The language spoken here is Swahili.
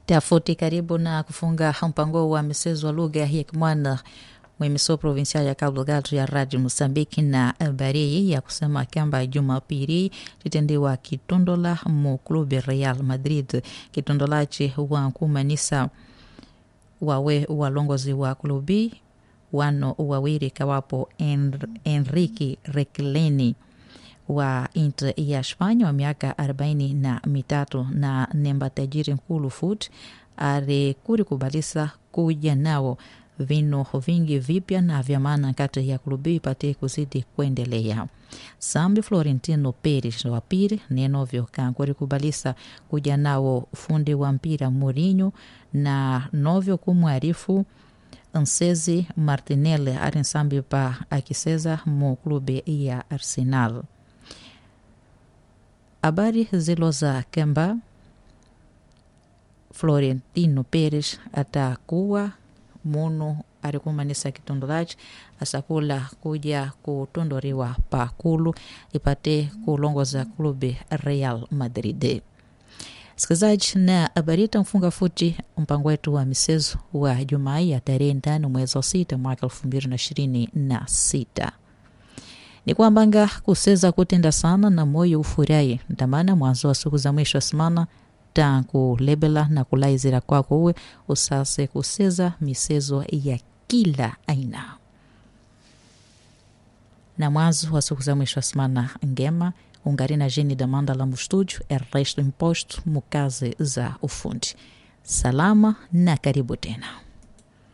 tafuti karibu na kufunga mpango wa michezo wa lugha ya Kimwana mwemiso provincial ya Cabo Delgado ya Radio Mosambiki na habari ya kusema kwamba Jumapili titendiwa kitondola mu clube Real Madrid kitondolache wa kumanisa wawe walongozi wa klubi wano wawili kawapo Enr Enrique Rekleni wa Inter ya Spanya wa miaka arobaini na mitatu na nemba tajiri nkulu fut arekuri kubalisa kuja nao vino vingi vipya na vya maana kati ya klubi ipate kuzidi kuendelea. Sambi Florentino Perez wa pili nenovyo kankuri kubalisa kuja nao fundi wa mpira Mourinho na novyo kumwarifu Nsezi Martinelli ari nsambi pa akiseza mu klube ya Arsenal. Habari zilo za kemba Florentino Perez atakuwa munu arikumanisa kitondolachi asakula kuja kutondoriwa pakulu ipate kulongoza klube Real Madrid. Sikilizaji, na habari mfunga futi mpango wetu wa michezo wa Jumaa ya tarehe tano mwezi wa sita mwaka elfu mbili na ishirini na sita ni kwambanga kuseza kutenda sana na moyo ufurahi ntamana mwanzo wa siku za mwisho semana tankulebela na kulaizira kwako uwe usase kuseza misezo ya kila aina na mwanzo wa siku za mwisho wa semana ngema ungari na jeni da mandala mu estúdio é resto imposto mu kazi za ufundi salama na karibu tena